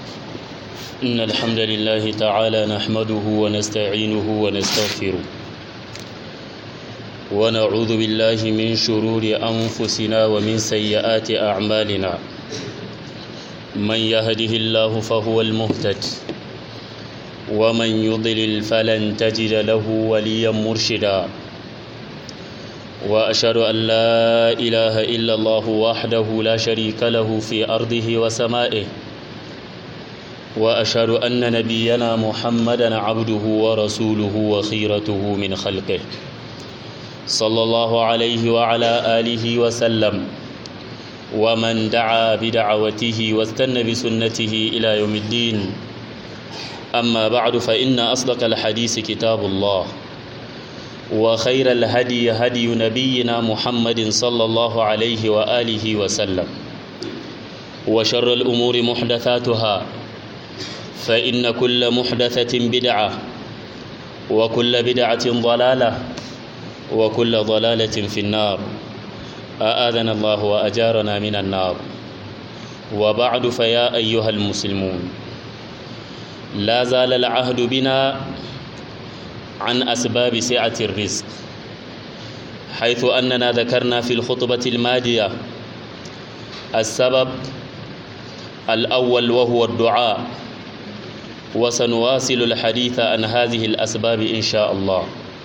إن الحمد لله تعالى نحمده ونستعينه ونستغفره ونعوذ بالله من شرور أنفسنا ومن سيئات أعمالنا من يهده الله فهو المهتد ومن يضلل فلن تجد له وليا مرشدا وأشهد أن لا إله إلا الله وحده لا شريك له في أرضه وسمائه وأشهد أن نبينا محمدا عبده ورسوله وخيرته من خلقه صلى الله عليه وعلى آله وسلم ومن دعا بدعوته واستنى بسنته إلى يوم الدين أما بعد فإن أصدق الحديث كتاب الله وخير الهدي هدي نبينا محمد صلى الله عليه وآله وسلم وشر الأمور محدثاتها فإن كل محدثة بدعة وكل بدعة ضلالة وكل ضلالة في النار أآذنا الله وأجارنا من النار وبعد فيا أيها المسلمون لا زال العهد بنا عن أسباب سعة الرزق حيث أننا ذكرنا في الخطبة الماضية السبب الأول وهو الدعاء وسنواصل الحديث عن هذه الأسباب إن شاء الله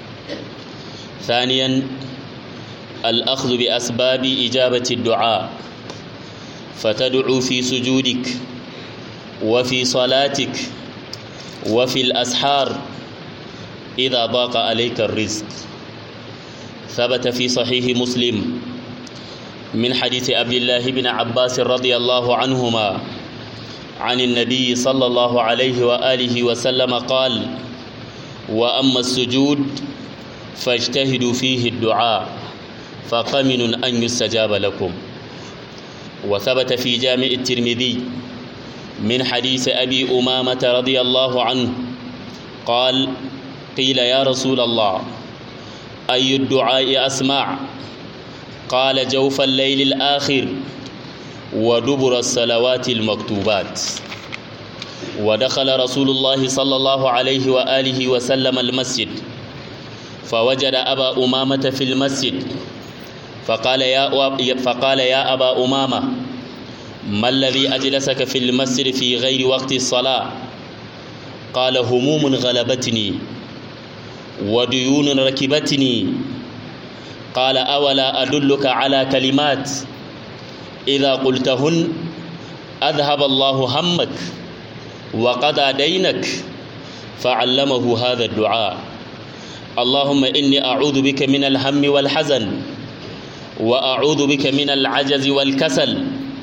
ثانيا الأخذ بأسباب إجابة الدعاء فتدعو في سجودك وفي صلاتك وفي الأسحار إذا ضاق عليك الرزق ثبت في صحيح مسلم من حديث عبد الله بن عباس رضي الله عنهما عن النبي صلى الله عليه وآله وسلم قال وأما السجود فاجتهدوا فيه الدعاء فقمن أن يستجاب لكم وثبت في جامع الترمذي من حديث أبي أمامة رضي الله عنه قال قيل يا رسول الله أي الدعاء أسمع قال جوف الليل الآخر ودبر الصلوات المكتوبات ودخل رسول الله صلى الله عليه وآله وسلم المسجد فوجد أبا أمامة في المسجد فقال يا فقال يا أبا أمامة ما الذي أجلسك في المسجد في غير وقت الصلاة قال هموم غلبتني وديون ركبتني قال أولا أدلك على كلمات إذا قلتهن أذهب الله همك وقضى دينك فعلمه هذا الدعاء اللهم إني أعوذ بك من الهم والحزن وأعوذ بك من العجز والكسل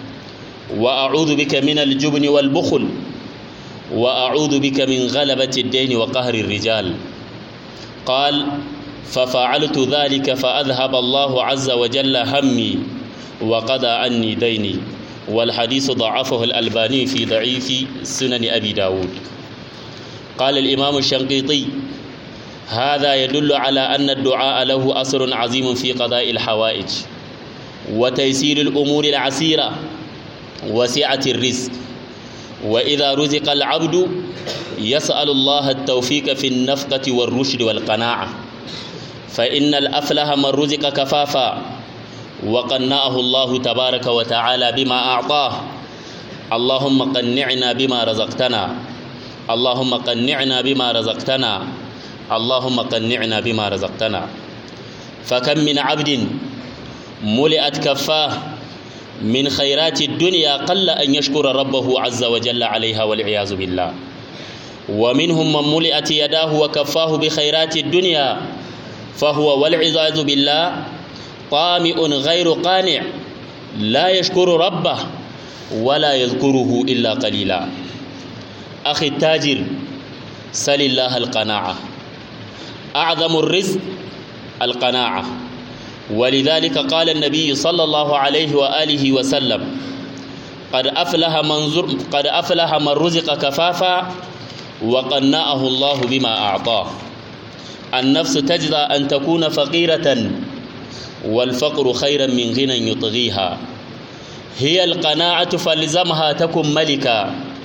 وأعوذ بك من الجبن والبخل وأعوذ بك من غلبة الدين وقهر الرجال قال ففعلت ذلك فأذهب الله عز وجل همي وقضى عني ديني والحديث ضعفه الألباني في ضعيف سنن أبي داود قال الإمام الشنقيطي هذا يدل على أن الدعاء له أثر عظيم في قضاء الحوائج وتيسير الأمور العسيرة وسعة الرزق وإذا رزق العبد يسأل الله التوفيق في النفقة والرشد والقناعة فإن الأفلح من رزق كفافا وقنعه الله تبارك وتعالى بما أعطاه اللهم قنعنا بما رزقتنا اللهم قنعنا بما رزقتنا اللهم قنعنا بما رزقتنا فكم من عبد ملئت كفاه من خيرات الدنيا قل أن يشكر ربه عز وجل عليها والعياذ بالله ومنهم من ملئت يداه وكفاه بخيرات الدنيا فهو والعياذ بالله طامئ غير قانع لا يشكر ربه ولا يذكره إلا قليلا أخي التاجر سل الله القناعة أعظم الرزق القناعة ولذلك قال النبي صلى الله عليه وآله وسلم قد أفلح من, زر قد أفلح من رزق كفافا وقنعه الله بما أعطاه النفس تجزى أن تكون فقيرة والفقر خيرا من غنى يطغيها هي القناعة فلزمها تكن ملكا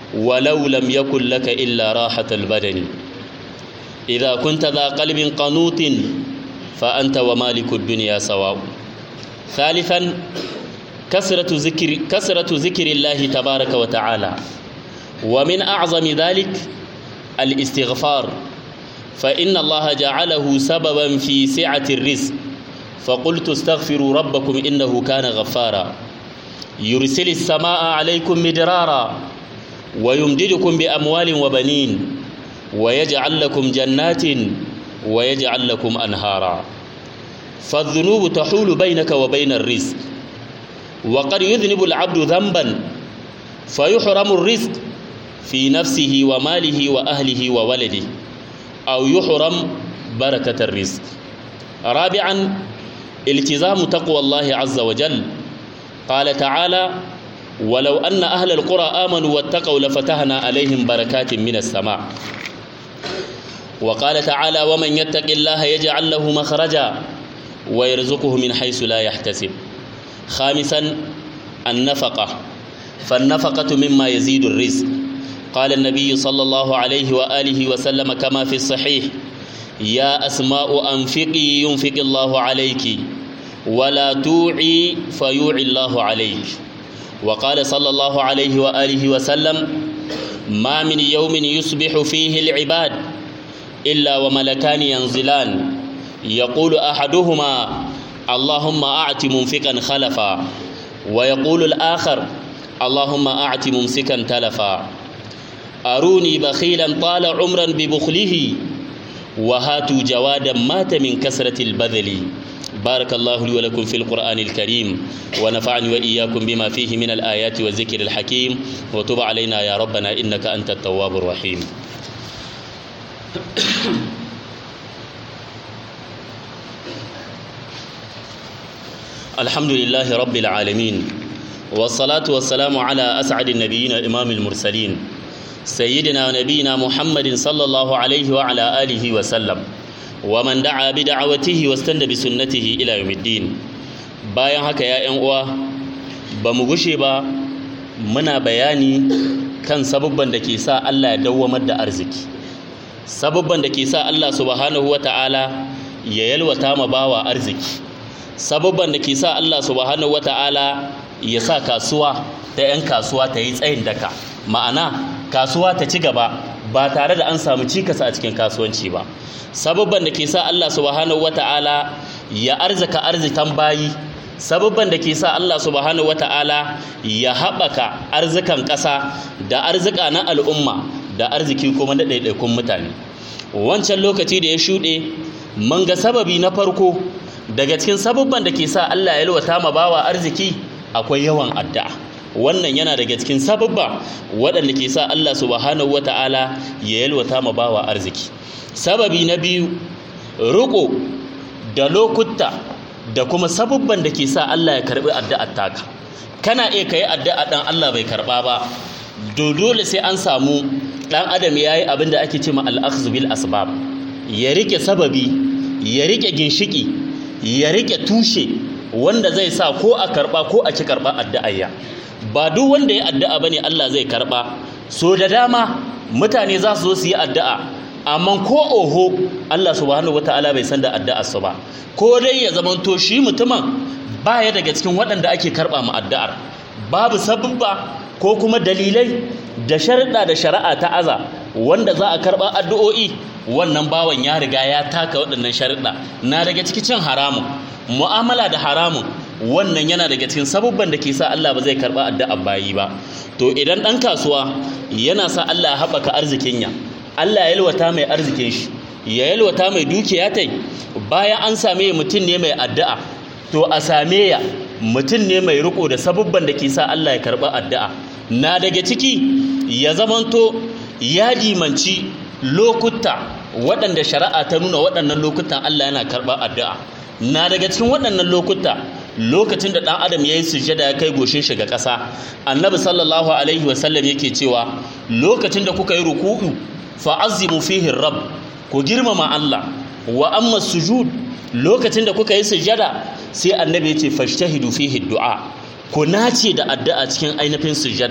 ولو لم يكن لك إلا راحة البدن إذا كنت ذا قلب قنوط فأنت ومالك الدنيا سواء ثالثا كثرة ذكر كثرة ذكر الله تبارك وتعالى ومن أعظم ذلك الاستغفار فإن الله جعله سببا في سعة الرزق فقلت استغفروا ربكم إنه كان غفارا يرسل السماء عليكم مدرارا ويمددكم بأموال وبنين ويجعل لكم جنات ويجعل لكم أنهارا فالذنوب تحول بينك وبين الرزق وقد يذنب العبد ذنبا فيحرم الرزق في نفسه وماله وأهله وولده أو يحرم بركة الرزق رابعا التزام تقوى الله عز وجل قال تعالى ولو أن أهل القرى آمنوا واتقوا لفتحنا عليهم بركات من السماء وقال تعالى ومن يتق الله يجعل له مخرجا ويرزقه من حيث لا يحتسب خامسا النفقة فالنفقة مما يزيد الرزق قال النبي صلى الله عليه وآله وسلم كما في الصحيح يا أسماء أنفقي ينفق الله عليك ولا توعي فيوعي الله عليك وقال صلى الله عليه وآله وسلم ما من يوم يصبح فيه العباد إلا وملكان ينزلان يقول أحدهما اللهم أعت منفقا خلفا ويقول الآخر اللهم أعت ممسكا تلفا أروني بخيلا طال عمرا ببخله وهاتوا جوادا مات من كسرة البذل بارك الله لي ولكم في القرآن الكريم ونفعني وإياكم بما فيه من الآيات والذكر الحكيم وتب علينا يا ربنا إنك أنت التواب الرحيم الحمد لله رب العالمين والصلاة والسلام على أسعد النبيين إمام المرسلين سيدنا ونبينا محمد صلى الله عليه وعلى آله وسلم ومن دعا بدعوته واستنى بسنته إلى يوم الدين bayan haka ya ‘yan uwa ba mu gushe ba muna bayani kan sabubban da ke sa Allah ya dawwamar da arziki sabubban da ke sa Allah subhanahu wa ta'ala ya yalwata ma bawa arziki sabubban da ke sa Allah subhanahu wa ta'ala ya sa kasuwa ta ‘yan kasuwa ta yi tsayin daka ma'ana kasuwa ta ci gaba ba tare da an samu cikas a cikin kasuwanci ba sababban da ke sa Allah subhanahu wata'ala ya arzika arzikan bayi sababban da ke sa Allah subhanahu wata'ala ya haɓaka arzikan ƙasa da arzika na al'umma da arziki kuma na ɗaiɗaikun mutane wancan lokaci da ya shuɗe mun ga sababi na farko daga cikin sababban da ke sa Allah ya yalwata ma bawa arziki akwai yawan addu'a wannan yana daga cikin sababba waɗanda ke sa Allah subhanahu wata'ala ya yalwata ma bawa arziki sababi na biyu riƙo da lokuta da kuma sababban da ke sa Allah ya karɓi addu'ar taka kana iya kai addu'a dan Allah bai karɓa ba dole sai an samu ɗan adam yayi abin da ake cewa al-akhdh bil asbab ya rike sababi ya rike ginshiki ya rike tushe wanda zai sa ko a karɓa ko a ci karɓa addu'ayya ba duk wanda ya addu'a bane Allah zai karba so da dama mutane za su zo su yi addu'a amma ko oho Allah subhanahu wataala bai san da addu'ar su ba ko dai ya zamanto shi mutumin baya daga cikin waɗanda ake karba mu addu'ar babu sababba ko kuma dalilai da sharuɗa da shari'a ta aza wanda za a karba addu'o'i wannan bawan ya riga ya taka waɗannan sharuɗa na daga cikin cin haramun mu'amala da haramun wannan yana daga cikin sabubban da ke sa Allah ba zai karba addu'a bayi ba to idan dan kasuwa yana sa Allah ya haɓaka arzikin ya Allah ya yalwata mai arzikin shi ya yalwata mai dukiya tai bayan an same mutum ne mai addu'a to a same ya mutum ne mai riko da sabubban da ke sa Allah ya karba addu'a na daga ciki ya zamanto ya dimanci lokuta waɗanda shari'a ta nuna waɗannan lokutan Allah yana karɓar addu'a na daga cikin waɗannan lokuta lokacin da ɗan adam ya yi sujada ya kai goshin shiga ƙasa annabi sallallahu alaihi wasallam yake cewa lokacin da kuka yi ruku'u fa'azzimu fihi rabb ku girmama Allah wa amma sujud lokacin da kuka yi sujada sai annabi ya ce fashtahidu fihi du'a ku nace da addu'a cikin ainihin sujada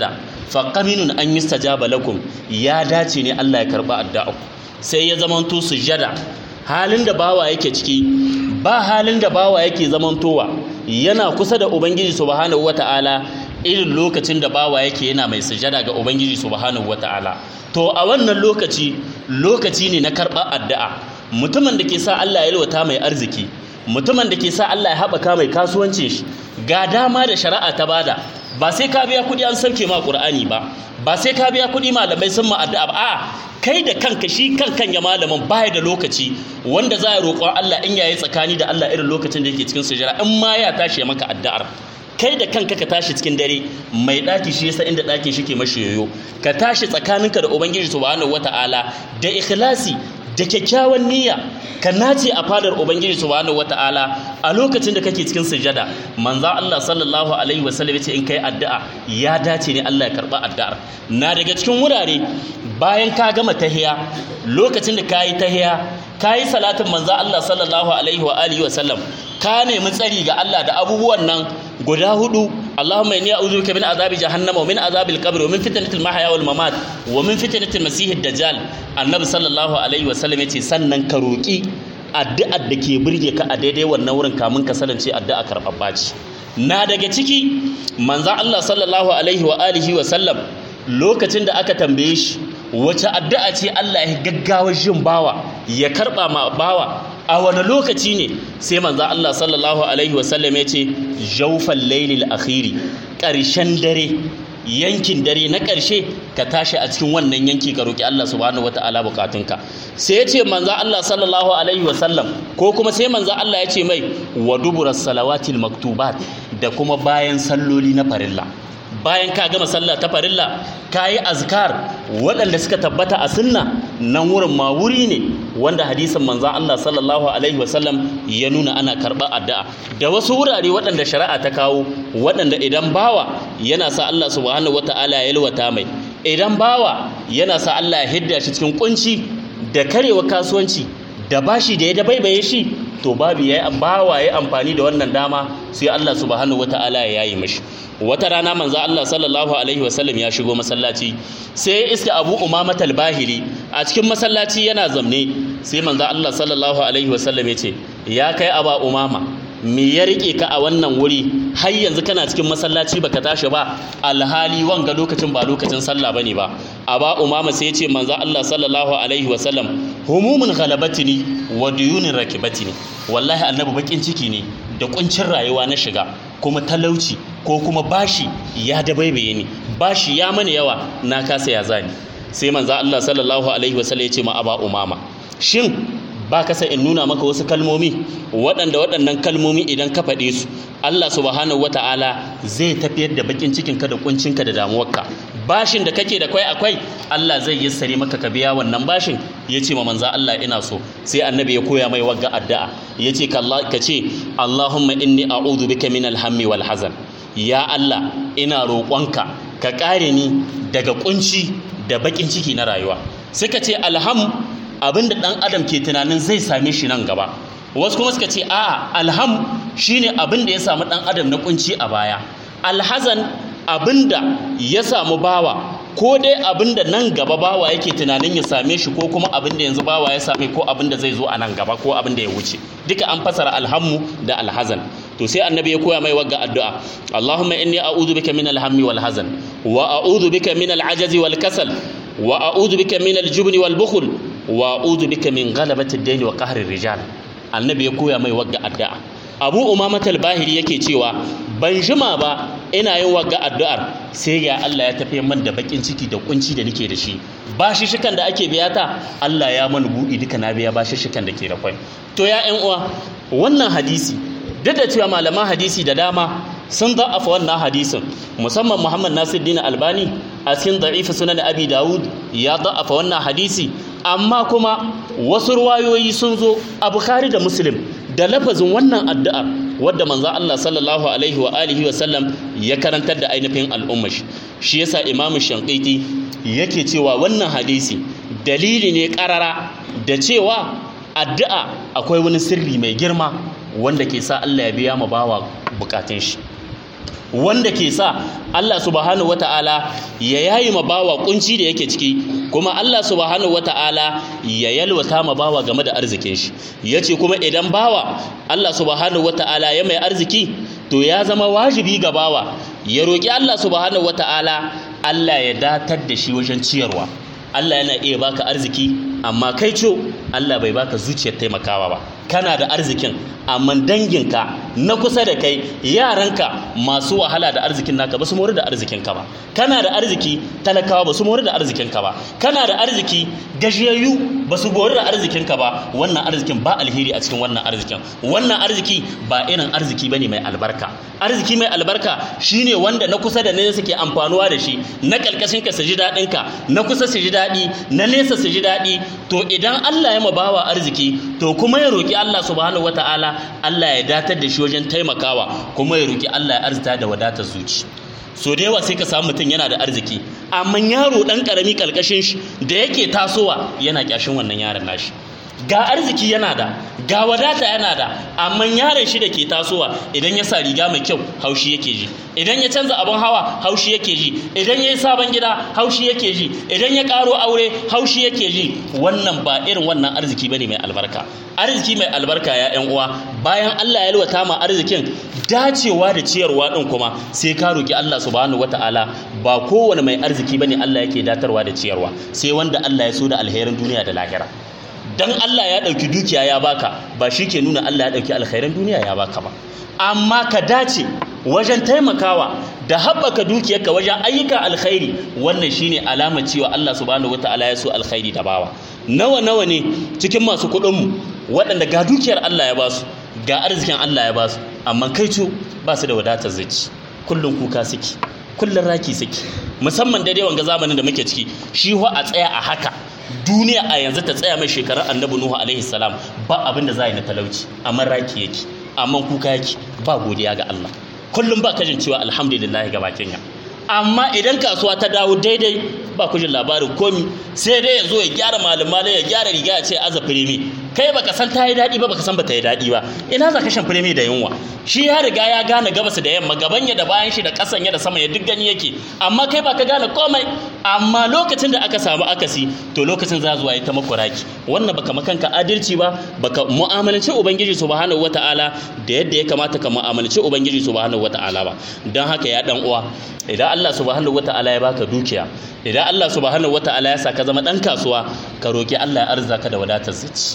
fa qaminun an yustajaba lakum ya dace ne Allah ya karba addu'a sai ya zamanto sujada halin da bawa yake ciki ba halin da bawa yake zamantowa yana kusa da ubangiji subhanahu wata'ala irin lokacin da bawa yake yana mai sujada ga ubangiji subhanahu wata'ala to a wannan lokaci lokaci ne na karɓar addu'a mutumin da ke sa Allah ya lwata mai arziki mutumin da ke sa Allah ya haɓaka mai kasuwancin shi ga dama da shari'a ta bada ba sai ka biya kuɗi an sauke ma ƙur'ani ba ba sai ka biya kuɗi malamai sun ma addu'a ba a'a kai da kanka shi kan kan ya malamin baya da lokaci wanda za ya roƙon Allah in yayi tsakani da Allah irin lokacin da yake cikin sujada in ma ya tashi maka addu'ar kai da kanka ka tashi cikin dare mai ɗaki shi yasa inda ɗakin shi ke mashi yoyo ka tashi tsakaninka da ubangiji subhanahu wata'ala da ikhlasi da kyakkyawan niyya ka nace a fadar ubangiji subhanahu wata'ala a lokacin da kake cikin sujada manzo Allah sallallahu alaihi wasallam yace in kai addu'a ya dace ne Allah ya karba addu'ar na daga cikin wurare bayan ka gama tahiya lokacin da kayi tahiya kayi salatin manzo Allah sallallahu alaihi wa alihi wasallam ka nemi tsari ga Allah da abubuwan nan guda hudu Allahumma inni a'udhu bika min azabi jahannam wa min azabil qabr wa min fitnatil mahya wal mamat wa min fitnatil masiihid dajjal annabi sallallahu alaihi wa sallam yace sannan ka roki addu'ar da ke burge ka a daidai wannan wurin kamun ka salance addu'a karɓaɓɓa ce na daga ciki manzon Allah sallallahu alaihi wa alihi wa sallam lokacin da aka tambaye shi wace addu'a ce Allah ya gaggawa jin bawa ya karɓa ma bawa a wani lokaci ne sai manzo Allah sallallahu alaihi wasallam ya ce jaufal lailil akhiri ƙarshen dare yankin dare na ƙarshe ka tashi a cikin wannan yanki ka roki Allah subhanahu wataala bukatunka sai ya ce manzo Allah sallallahu alaihi wasallam ko kuma sai manzo Allah ya ce mai wa duburas salawatil maktubat da kuma bayan salloli na farilla bayan ka gama sallah ta farilla ka yi azkar waɗanda suka tabbata a sunna nan wurin ma wuri ne wanda hadisin manzan Allah sallallahu alaihi wasallam ya nuna ana karɓar addu'a da wasu wurare waɗanda shari'a ta kawo waɗanda idan bawa yana sa Allah subhanahu wata'ala ya yalwata mai idan bawa yana sa Allah ya hidda shi cikin kunci da karewa kasuwanci da bashi da ya dabaibaye shi to babu ya bawa ya amfani da wannan dama sai Allah subhanahu wata'ala ya yi mashi wata rana manzo Allah sallallahu alaihi wasallam ya shigo masallaci sai ya iska Abu Umama al-Bahili a cikin masallaci yana zamne sai manzo Allah sallallahu alaihi wasallam ya ce ya kai Aba Umama me ya rike ka a wannan wuri har yanzu kana cikin masallaci baka tashi ba alhali wanga lokacin ba lokacin sallah bane ba Aba Umama sai ya ce manzo Allah sallallahu alaihi wasallam humumun ghalabatini wa duyunin rakibatini wallahi annabi bakin ciki ne da kuncin rayuwa na shiga kuma talauci ko kuma bashi ya dabaibaye ni bashi ya mana yawa na kasa ya zani sai manzo Allah sallallahu alaihi wasallam ya ce ma aba umama shin ba ka in nuna maka wasu kalmomi waɗanda waɗannan kalmomi idan ka faɗe su Allah subhanahu wata'ala zai tafiyar da bakin cikinka da kuncinka da damuwarka bashin da kake da kwai akwai Allah zai yassare maka ka biya wannan bashin ya ce ma manza Allah ina so sai annabi ya koya mai wagga addu'a ya ce ka ce Allahumma inni a'udhu bika min alhammi wal hazan ya Allah ina roƙonka ka ƙare ni daga kunci da bakin ciki na rayuwa suka ce alham abinda ɗan adam ke tunanin zai same shi nan gaba wasu kuma suka ce a'a alham shine abin da ya samu ɗan adam na kunci a baya alhazan abinda ya samu bawa ko dai abinda nan gaba bawa yake tunanin ya same shi ko kuma abinda yanzu bawa ya same ko abinda zai zo a nan gaba ko abinda ya wuce duka an fasara alhammu da alhazan to sai annabi ya koya mai wagga addu'a Allahumma inni a'udhu bika min alhammi wal hazan wa a'udhu bika min al'ajazi wal kasal wa a'udhu bika min al-jubni wal bukhl wa a'udhu bika min ghalabati ad-dayn wa qahri rijal annabi ya koya mai wagga addu'a abu umamatal bahiri yake cewa ban jima ba ina yin wagga addu'ar sai ga Allah ya tafi man da bakin ciki da kunci da nake da shi bashi shikan da ake biya ta Allah ya mani buɗi duka na biya bashi shikan da ke da kwai to ya ƴan uwa wannan hadisi duk da cewa malaman hadisi da dama sun da'afa wannan hadisin musamman Muhammad Nasiruddin Albani a cikin da'if sunan Abi Dawud ya da'afa wannan hadisi amma kuma wasu ruwayoyi sun zo a Bukhari da Muslim da lafazin wannan addu'ar wadda manzo Allah sallallahu alaihi wa alihi wa sallam ya karantar da ainihin al'ummar shi shi yasa Imam Shanqiti yake cewa wannan hadisi dalili ne karara da cewa addu'a akwai wani sirri mai girma wanda ke sa Allah ya biya ma bawa bukatun shi wanda ke sa Allah subhanahu wata'ala ya yayi ma bawa kunci da yake ciki kuma Allah subhanahu wata'ala ya yalwata ma bawa game da arzikin shi yace kuma idan bawa Allah subhanahu wata'ala ya mai arziki to ya zama wajibi ga bawa ya roki Allah subhanahu wata'ala Allah ya datar da shi wajen ciyarwa Allah yana iya baka arziki amma kai co Allah bai baka zuciyar taimakawa ba kana da arzikin amma danginka na kusa da kai yaranka masu wahala da arzikin naka ba su mori da arzikinka ba kana da arziki talakawa ba su mori da arzikinka ba kana da arziki gajiyayyu ba su mori da arzikinka ba wannan arzikin ba alheri a cikin wannan arzikin wannan arziki ba irin arziki bane mai albarka arziki mai albarka shine wanda na kusa da nesa suke amfanuwa da shi na kalkashin ka su ji daɗin ka na kusa su ji daɗi na nesa su ji daɗi to idan Allah ya mabawa arziki to kuma ya roki Allah subhanahu wataala Allah ya datar da shi wajen taimakawa kuma ya roki Allah ya arzita da wadatar zuci so da yawa sai ka samu mutum yana da arziki amma yaro dan karami kalkashin shi da yake tasowa yana kyashin wannan yaron nashi ga arziki yana da ga wadata yana da amma yaron shi da ke tasowa idan ya sa riga mai kyau haushi yake ji idan ya canza abin hawa haushi yake ji idan ya yi sabon gida haushi yake ji idan ya karo aure haushi yake ji wannan ba irin wannan arziki bane mai albarka arziki mai albarka ya yan uwa bayan Allah ya lwata ma arzikin dacewa da ciyarwa din kuma sai ka roki Allah subhanahu wataala ba kowane mai arziki bane Allah yake datarwa da ciyarwa sai wanda Allah ya so da alherin duniya da lahira dan Allah ya ɗauki dukiya ya baka ba shi ke nuna Allah ya ɗauki alkhairan duniya ya baka ba amma ka dace wajen taimakawa da haɓaka dukiyarka wajen ayyuka alkhairi wannan shine alamar cewa Allah subhanahu wataala ya so alkhairi da bawa nawa nawa ne cikin masu kuɗinmu waɗanda ga dukiyar Allah ya basu ga arzikin Allah ya basu amma kai cu ba su da wadatar zuci kullum kuka suke kullum raki suke musamman daidai wanga zamanin da muke ciki shi wa a tsaya a haka duniya a yanzu ta tsaya mai shekarar annabi nuhu alaihi salam ba abin da za yi na talauci amma raki yake amma kuka yake ba godiya ga Allah kullum ba kajin cewa alhamdulillah ga bakin ya amma idan kasuwa ta dawo daidai ba ku jin labarin komi sai dai ya zo ya gyara malamalai ya gyara riga ya ce aza firimi kai baka san ta yi daɗi ba baka san ba ta yi daɗi ba ina za ka shan firimi da yunwa shi ya riga ya gane gabas da yamma gaban ya da bayan shi da ƙasan ya da sama ya duk gani yake amma kai baka gane komai amma lokacin da aka samu akasi to lokacin za zuwa ya ta makuraki wannan baka makanka adalci ba baka mu'amalanci ubangiji subhanahu wataala da yadda ya kamata ka mu'amalanci ubangiji subhanahu wataala ba don haka ya dan uwa idan Allah subhanahu wataala ya baka dukiya idan Allah subhanahu wataala ya sa ka zama dan kasuwa ka roki Allah ya arzaka da wadatar zuci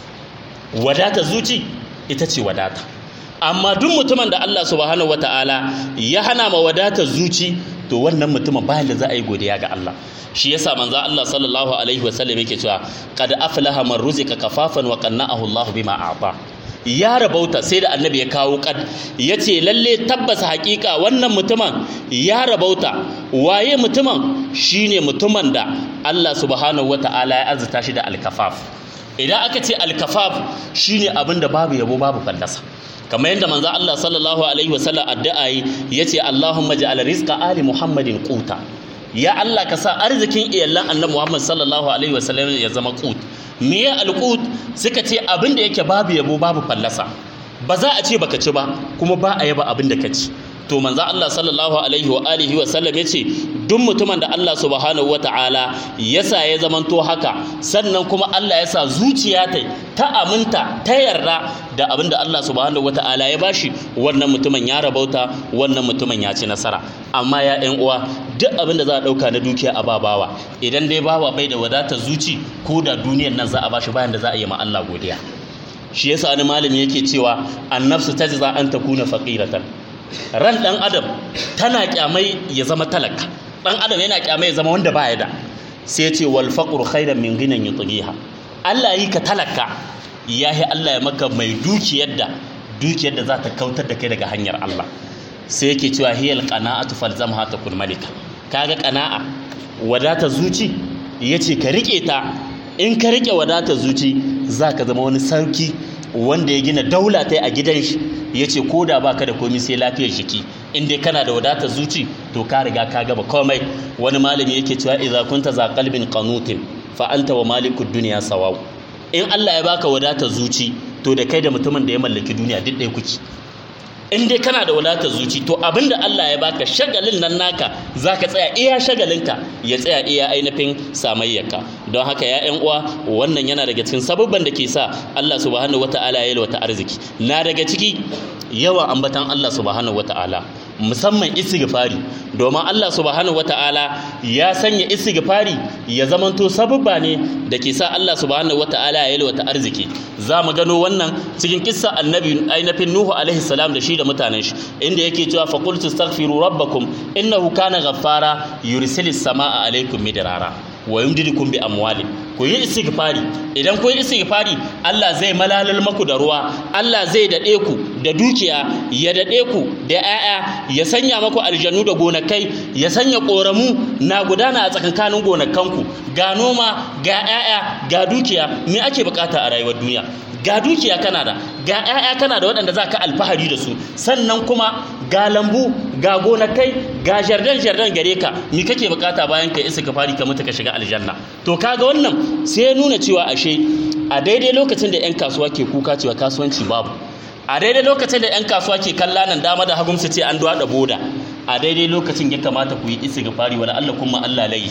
wadatar zuci ita ce wadata amma duk mutumin da Allah subhanahu wataala ya hana ma wadatar zuci to wannan mutumin bayan da za a yi godiya ga Allah shi yasa manzo Allah sallallahu alaihi wasallam yake cewa qad aflaha man ruzika kafafan wa qanna'ahu Allah bima a'ta ya rabauta sai da annabi ya kawo kad ya ce lalle tabbas hakika wannan mutumin ya rabauta waye mutumin shine mutumin da Allah subhanahu wata'ala ya arzuta shi da alkafaf idan aka ce alkafaf shine abin da babu yabo babu fallasa kamar yadda manzo Allah sallallahu alaihi wasallam addu'a yace Allahumma ja'al rizqa ali Muhammadin quta ya Allah ka sa arzikin iyalan annabi Muhammad sallallahu alaihi wasallam ya zama qut me ya alqut suka ce abin da yake babu yabo babu fallasa ba za a ce baka ci ba kuma ba a yaba abin da ka ci to manzo Allah sallallahu alaihi wa alihi wa sallam yace duk mutumin da Allah subhanahu wataala yasa ya zamanto haka sannan kuma Allah yasa zuciya ta ta aminta ta yarda da abin da Allah subhanahu wataala ya bashi wannan mutumin ya rabauta wannan mutumin ya ci nasara amma ya ƴan uwa duk abin da za a ɗauka na dukiya a babawa idan dai bawa bai da wadatar zuci ko da duniyar nan za a bashi bayan da za a yi ma Allah godiya shi yasa wani malami yake cewa annafsu tajza an takuna faqiratan ran ɗan adam tana kyamai ya zama talaka ɗan adam yana kyamai ya zama wanda ba ya da sai ce wal faqru khairan min ghinan yutghiha Allah yi ka talaka yahi Allah ya maka mai dukiyar da dukiyar da za ta kautar da kai daga hanyar Allah sai yake cewa hiyal qana'atu falzamha takun malika kaga qana'a wadata zuci yace ka rike ta in ka rike wadata zuci zaka zama wani sarki wanda ya gina daula ta a gidan shi ya ce ko da baka da komi sai lafiyar jiki in dai kana da wadatar zuci to ka riga ka gaba komai wani malami yake cewa idza kunta za qalbin qanutin fa anta wa malikud dunya sawaw in Allah ya baka wadatar zuci to da kai da mutumin da ya mallaki duniya duk ɗaya kuke in dai kana da wadatar zuci to abinda Allah ya baka shagalin nan naka zaka tsaya iya shagalinka ya tsaya iya ainihin samayyarka don haka ya ƴan uwa wannan yana daga cikin sababban da ke sa Allah subhanahu wataala ya yalwata arziki na daga ciki yawan ambatan Allah subhanahu wataala musamman istighfari domin Allah subhanahu wata'ala ya sanya istighfari ya zamanto sababba ne da ke sa Allah subhanahu wata'ala ya yalwata arziki za mu gano wannan cikin kissa annabi ainihin Nuhu alaihi salam da shi da mutanen shi inda yake cewa fa qultu astaghfiru rabbakum innahu kana ghaffara yursilis samaa alaikum midrara wa yumdidukum bi amwali ku yi istighfari idan ku yi istighfari Allah zai malalal maku da ruwa Allah zai dade ku da dukiya ya dade ku da 'ya'ya ya sanya maku aljanu da gonakai ya sanya koramu na gudana a tsakankanin gonakanku ga noma ga 'ya'ya ga dukiya me ake bukata a rayuwar duniya ga dukiya kana da ga 'ya'ya kana da waɗanda za ka alfahari da su sannan kuma ga lambu ga gonakai ga jardan jardan gare ka me kake bukata bayan ka isa ka fari ka mutu ka shiga aljanna to kaga wannan sai ya nuna cewa ashe a daidai lokacin da 'yan kasuwa ke kuka cewa kasuwanci babu a daidai lokacin da 'yan kasuwa ke kalla nan dama da hagun su ce an duwada boda a daidai lokacin ya kamata ku yi istighfari wala Allah kuma Allah layi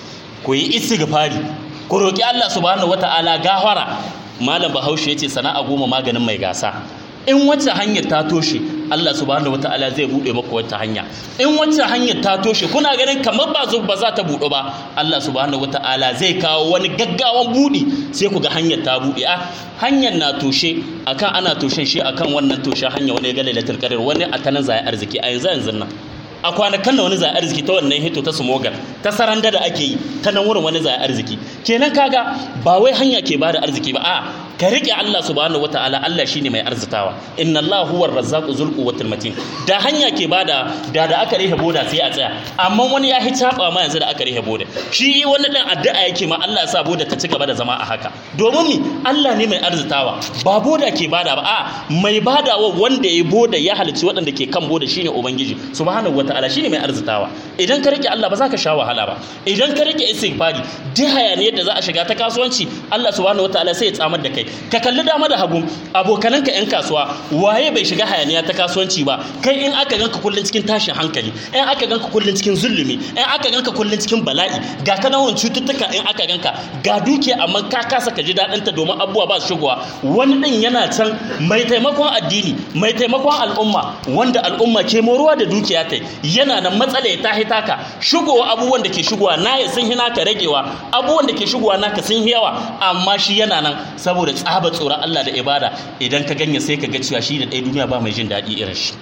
ku yi istighfari ku roki Allah subhanahu wataala gafara malam bahaushe ya ce sana'a goma maganin mai gasa in wacce hanyar ta toshe Allah subhanahu wataala zai bude maka wata hanya in wacce hanyar ta toshe kuna ganin kamar ba zo ba za ta buɗe ba Allah subhanahu wataala zai kawo wani gaggawan budi sai ku ga hanyar ta buɗe a hanyar na toshe akan ana toshen shi akan wannan toshe hanya wani ga lailatul qadar wani a tanan zai arziki a yanzu yanzu nan a kwanakan da wani zai arziki ta wannan hito ta smogar ta saranda da ake yi ta nan wurin wani zai arziki kenan kaga ba wai hanya ke bada arziki ba a ka rike Allah subhanahu wataala Allah shine mai arzitawa inna Allah huwa razzaqu zul quwwatil matin da hanya ke bada da da aka rihe boda sai a tsaya amma wani ya hitaba ma yanzu da aka rihe boda shi wani dan addu'a yake ma Allah ya sa boda ta ci gaba da zama a haka domin mi Allah ne mai arzitawa ba boda ke bada ba a mai badawa wanda ya boda ya halicci waɗanda ke kan boda shine ubangiji subhanahu wataala shine mai arzitawa idan ka rike Allah ba za ka sha wahala ba idan ka rike istighfari duk hayaniyar da za a shiga ta kasuwanci Allah subhanahu wataala sai ya tsamar da kai ka kalli dama da hagu abokananka yan kasuwa waye bai shiga hayaniya ta kasuwanci ba kai in aka ganka kullun cikin tashin hankali in aka ganka kullun cikin zulumi in aka ganka kullun cikin bala'i ga kanawan cututtuka in aka ganka ga dukiya amma ka kasa ka ji daɗin ta domin abubuwa ba su shigowa wani din yana can mai taimakon addini mai taimakon al'umma wanda al'umma ke moruwa da dukiya ta yana nan matsala ya tahi taka shigowa abubuwan da ke shigowa na ya sun hina ka ragewa abubuwan da ke shigowa naka sun yawa amma shi yana nan saboda tsaba tsoron Allah da ibada idan ka ganye sai ka ga cewa shi da ɗaya duniya ba mai jin daɗi irin shi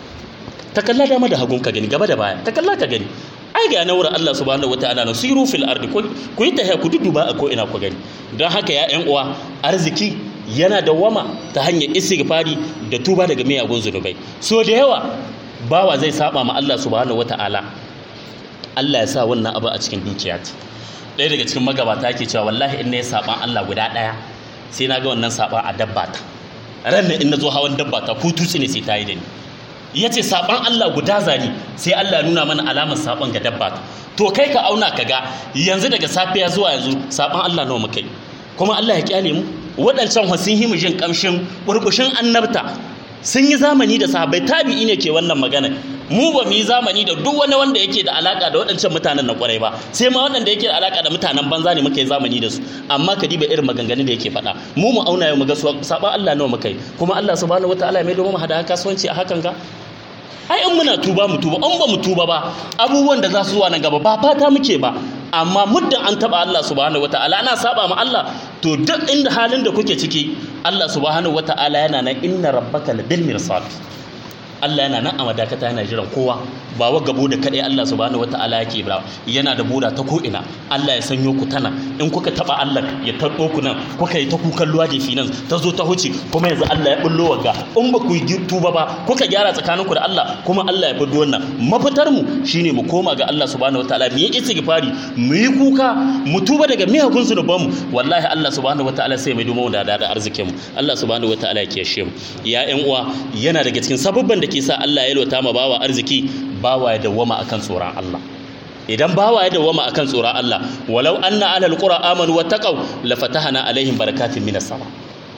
ta kalla dama da hagun ka gani gaba da baya ta kalla ka gani ai ga na wurin Allah subhanahu wataala na siru fil ardi ku yi tahiya ku duduba a ko ina ku gani don haka ya ƴan uwa arziki yana dawwama ta hanyar istighfari da tuba daga miyagun zunubai so da yawa bawa zai saba ma Allah subhanahu wataala Allah ya sa wannan abu a cikin dukiya ɗaya daga cikin magabata ke cewa wallahi in na yi saban Allah guda ɗaya sai na ga wannan saban a dabba ta ran in na zo hawan dabba ta ko tutsi ne sai ta yi da ni ya ce saban Allah guda zani sai Allah ya nuna mana alamar saban ga dabba ta to kai ka auna ka ga yanzu daga safiya zuwa yanzu saban Allah nawa muka yi kuma Allah ya kyale mu waɗancan sun himu jin kamshin burbushin annabta sun yi zamani da sahabbai tabi'i ne ke wannan magana mu ba mu yi zamani da duk wani wanda yake da alaka da waɗancan mutanen na kwarai ba sai ma waɗanda yake da alaka da mutanen banza ne muka yi zamani da su amma ka diba irin maganganun da yake faɗa mu mu auna yau mu ga saba Allah nawa muka yi kuma Allah subhanahu wataala ya mai domin mu hada kasuwanci a hakan ga ai in muna tuba mu tuba an ba mu tuba ba abubuwan da za su zuwa nan gaba ba fata muke ba amma muddin an taba Allah subhanahu wataala ana saba ma Allah to duk inda halin da kuke ciki Allah subhanahu wataala yana nan inna rabbaka labil mirsad Allah yana nan a madakata yana jiran kowa ba wa gabo da kadai Allah subhanahu wataala yake ba yana da boda ta ko ina Allah ya sanyo ku tana in kuka taba Allah ya tarbo ku nan kuka yi ta kukan luwa da finance ta zo ta huce kuma yanzu Allah ya bullo wagga in ba ku yi tuba ba kuka gyara tsakaninku da Allah kuma Allah ya fito wannan mafitar mu shine mu koma ga Allah subhanahu wataala mu yi istighfari mu yi kuka mu tuba daga miyagun zunuban mu wallahi Allah subhanahu wataala sai mai dumo da da arzikin mu Allah subhanahu wataala ya kiyashe mu ya ƴan uwa yana daga cikin sababban da ke sa Allah ya lota ma bawa arziki bawa ya dawwama akan tsoron Allah idan bawa ya dawwama akan tsoron Allah walau anna alal qura amanu wattaqau la fatahna alaihim barakatin minas sama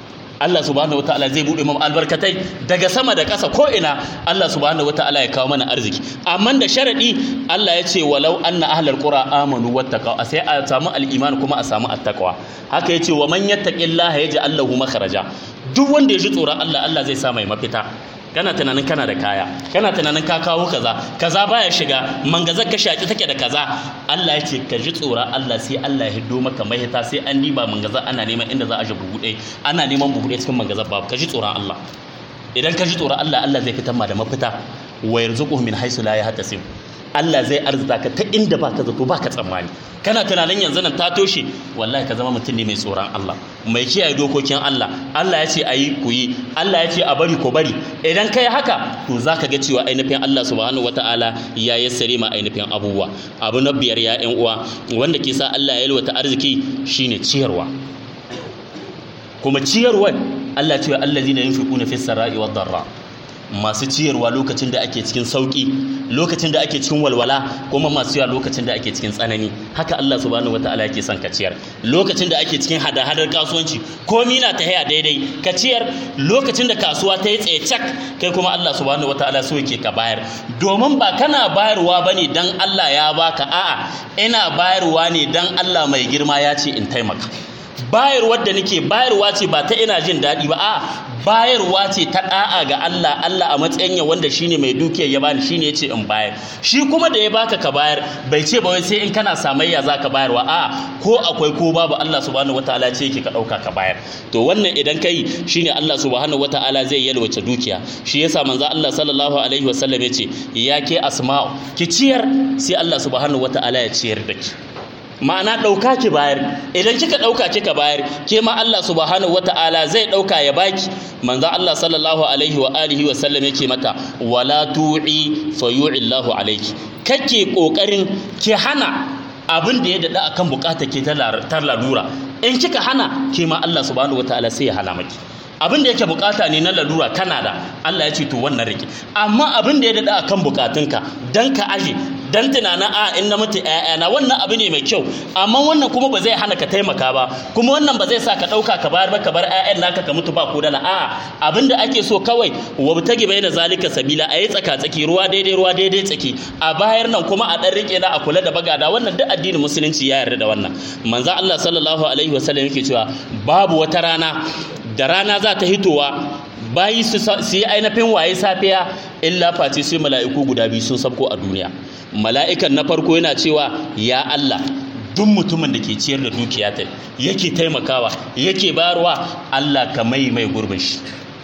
Allah subhanahu wataala zai bude mu albarkatai daga sama da ƙasa ko ina Allah subhanahu wataala ya kawo mana arziki amma da sharadi Allah ya ce walau anna ahlal qura amanu wattaqaw sai a samu al-iman kuma a samu at-taqwa haka yace wa man yattaqillaha yaj'al lahu makhraja duk wanda ya ji tsoron Allah Allah zai sa mai mafita kana tunanin kana da kaya kana tunanin ka kawo kaza kaza baya shiga mangazar ka shaki take da kaza Allah ya ce ka ji tsoron Allah sai Allah ya hiddo maka mahita sai an diba mangazar ana neman inda za a ji buhu ɗaya ana neman buhu ɗaya cikin mangazar babu ka ji tsoron Allah idan ka ji tsoron Allah Allah zai fitar ma da mafita wa yarzuquhu min haythu la yahtasib Allah zai arzuta ka ta inda ba ka zato ba ka tsammani kana tunanin yanzu nan ta toshe wallahi ka zama mutum ne mai tsoron Allah mai kiyaye dokokin Allah Allah ya ce a yi ku yi Allah ya ce a bari ku bari idan kai haka to za ka ga cewa ainihin Allah subhanahu wataala ya yassare ma ainihin abubuwa abu na biyar ya ƴan uwa wanda ke sa Allah ya yalwata arziki shine ciyarwa kuma ciyarwa Allah ce allazina yunfiquna fis sarai wad darra masu ciyarwa lokacin da ake cikin sauki lokacin da ake cikin walwala kuma masu yawa lokacin da ake cikin tsanani haka Allah subhanahu wataala yake son ka ciyar lokacin da ake cikin hada-hadar kasuwanci komi na ta haya daidai ka ciyar lokacin da kasuwa ta yi tsaye cak kai kuma Allah subhanahu wataala so yake ka bayar domin ba kana bayarwa bane dan Allah ya baka a'a ina bayarwa ne dan Allah mai girma ya ce in taimaka bayarwar da nake bayarwa ce ba ta ina jin daɗi ba a bayarwa ce ta ɗa'a ga Allah Allah a matsayin ya wanda shine mai dukiyar ya bani shine yace in bayar shi kuma da ya baka ka bayar bai ce ba wai sai in kana samayya zaka bayarwa a ko akwai ko babu Allah subhanahu wataala ce yake ka ɗauka ka bayar to wannan idan kai shine Allah subhanahu wataala zai yalwace dukiya shi yasa manzo Allah sallallahu alaihi wasallam yace ya ke asma'u ki ciyar sai Allah subhanahu wataala ya ciyar da ki ma'ana ɗauka ki bayar idan kika ɗauka kika bayar ke ma Allah subhanahu wata'ala zai ɗauka ya baki manzo Allah sallallahu alaihi wa alihi wa sallam yake mata wala tu'i fa yu'illahu alayki kake kokarin ki hana abin da ya dada akan bukata ke ta lalura in kika hana ke ma Allah subhanahu wata'ala sai ya hana maki abin da yake bukata ne na lalura kana da Allah ya ce to wannan rike amma abin da ya dada akan bukatunka dan ka aje dan tunanin a in na mutu ƴaƴana wannan abu ne mai kyau amma wannan kuma ba zai hana ka taimaka ba kuma wannan ba zai sa ka ɗauka ka bayar ba ka bar ƴaƴan naka ka mutu ba ko dala a abin da ake so kawai wabtagi bai da zalika sabila a yi tsaka tsaki ruwa daidai ruwa daidai tsaki a bayar nan kuma a ɗan rike na a kula da bagada wannan duk addinin musulunci ya yarda da wannan manzo Allah sallallahu alaihi wasallam yake cewa babu wata rana da rana za ta hitowa bayi su yi ainihin waye safiya illa face sai mala'iku guda biyu sun sabko a duniya mala'ikan na farko yana cewa ya Allah duk mutumin da ke ciyar da dukiya ta yake taimakawa yake bayarwa Allah ka mai mai gurbin shi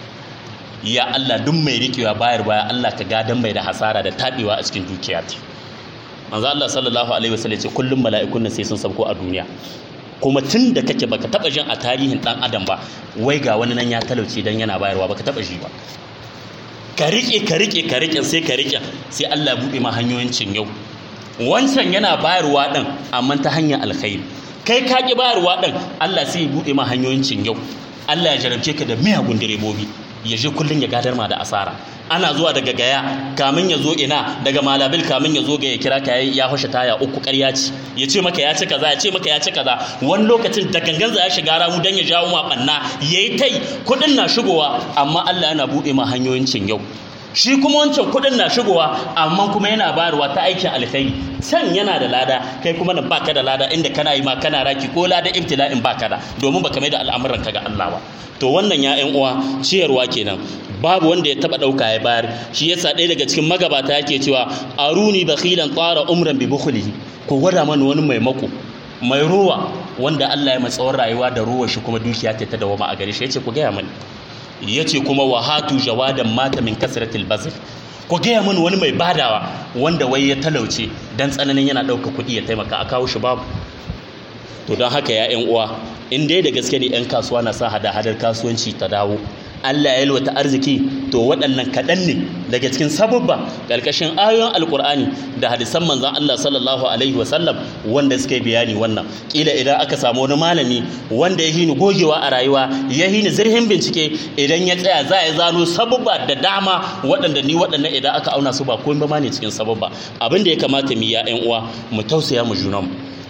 ya Allah duk mai rikewa bayar baya Allah ka gadan mai da hasara da tabewa a cikin dukiya ta manzo Allah sallallahu alaihi wasallam ce kullum mala'ikun nan sai sun sabko a duniya kuma tun da kake baka taba jin a tarihin dan adam ba wai ga wani nan ya talauce dan yana bayarwa baka taba ji ba ka rike ka rike ka rike sai ka rike sai Allah buɗe ma hanyoyin cin yau wancan yana bayarwa din amma ta hanyar alkhairi kai ka ki bayarwa din Allah sai ya buɗe ma hanyoyin cin yau Allah ya jarabce ka da miyagun direbobi ya je kullun ya gadar ma da asara ana zuwa daga gaya kamin ya zo ina daga malabil kamin ya zo ga ya kira ka ya hoshe taya uku ƙarya ce ya ce maka ya ci kaza ya ce maka ya ci kaza wani lokacin da gangan za ya shiga ramu dan ya jawo ma banna yayi tai kudin na shigowa amma Allah yana bude ma hanyoyin cin yau shi kuma wancan kudin na shigowa amma kuma yana bayarwa ta aikin alkhairi can yana da lada kai kuma nan baka da lada inda kana yi ma kana raki ko lada ibtila'in baka da domin baka mai da al'amuran ka ga Allah ba to wannan ya ƴan uwa ciyarwa kenan babu wanda ya taba dauka ya bayar shi yasa ɗaya daga cikin magabata yake cewa aruni bakhilan tsara umran bi bukhlihi ko gwada mana wani mai mako mai ruwa wanda Allah ya matsawar rayuwa da ruwa shi kuma dukiya ta dawama a gare shi yace ku gaya mani yace kuma wahatu jawadan mata min kasratil bazl ku gaya mani wani mai badawa wanda wai ya talauce dan tsananin yana ɗauka kuɗi ya taimaka a kawo shi babu to don haka ya ƴan uwa in dai da gaske ne 'yan kasuwa na sa hada-hadar kasuwanci ta dawo Allah ya yalwata arziki to waɗannan kaɗan ne daga cikin sababba ƙarƙashin ayoyin alƙur'ani da hadisan manzon Allah sallallahu alaihi wasallam wanda suka yi bayani wannan ƙila idan aka samu wani malami wanda ya hini gogewa a rayuwa ya hini zirhin bincike idan ya tsaya za ya zano sababba da dama waɗanda ni waɗannan idan aka auna su ba komai ba ne cikin sababba abin da ya kamata mu ya ƴan uwa mu tausaya mu junanmu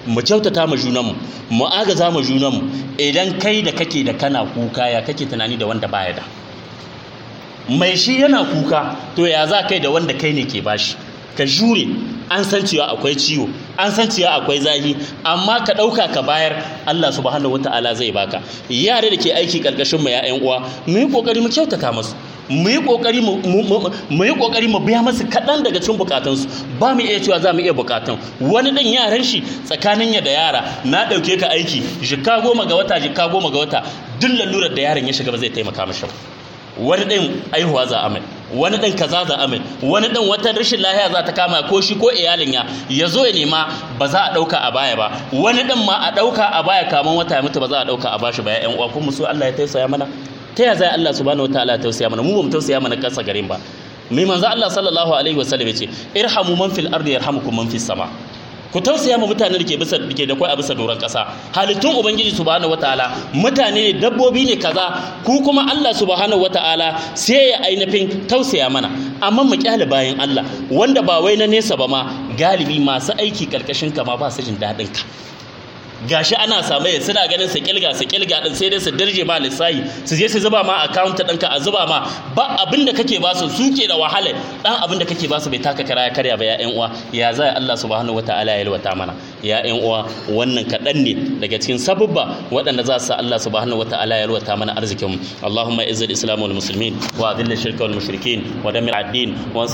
mu kyautata ma junanmu mu agaza ma junanmu idan kai da kake da kana kuka ya kake tunani da wanda baya da mai shi yana kuka to ya za kai da wanda kai ne ke bashi ka jure an san cewa akwai ciwo an san cewa akwai zahi amma ka ɗauka ka bayar Allah subhanahu wata'ala zai baka yare da ke aiki ƙarƙashin mu ya uwa mu yi ƙoƙari mu kyautata masu mu yi ƙoƙari mu yi ƙoƙari mu biya masu kaɗan daga cikin bukatunsu ba mu iya cewa za mu iya bukatun wani ɗan yaran shi tsakanin ya da yara na ɗauke ka aiki jika goma ga wata jika goma ga wata duk lalurar da yaron ya shiga ba zai taimaka mashi ba wani ɗin aihuwa za a mai wani ɗin kaza za a mai wani ɗin wata rashin lahiya za ta kama ko shi ko iyalin ya ya zo ya nema ba za a ɗauka a baya ba wani ɗin ma a ɗauka a baya kaman wata ya mutu ba za a ɗauka a bashi ba ya uwa kuma su Allah ya tausaya mana ta ya zai Allah subhanahu wataala ya tausaya mana mu ba mu tausaya mana kasa garin ba mai manzo Allah sallallahu alaihi wasallam ya ce irhamu man fil ardi yarhamukum man fis sama ku tausaya ma mutane da ke bisa da ke da kwai a bisa doron ƙasa halittun ubangiji subhanahu wataala mutane ne dabbobi ne kaza ku kuma Allah subhanahu wataala sai ya ainihin tausaya mana amma mu kyale bayan Allah wanda ba wai na nesa ba ma galibi masu aiki karkashin ka ma ba su jin daɗin ka gashi ana same suna ganin su kilga su kilga din sai dai su dirje ma lissahi su je su zuba ma account ɗinka a zuba ma ba abin da kake ba su suke da wahala dan abin da kake ba su bai taka kara ya karya ba ya ƴan uwa ya za Allah subhanahu wataala ya yalwata mana ya ƴan uwa wannan kaɗan ne daga cikin sabubba waɗanda za su sa Allah subhanahu wataala ya yalwata mana arzikin Allahumma izzil islam wal muslimin wa adhill shirka wal mushrikin wa damir ad-din wa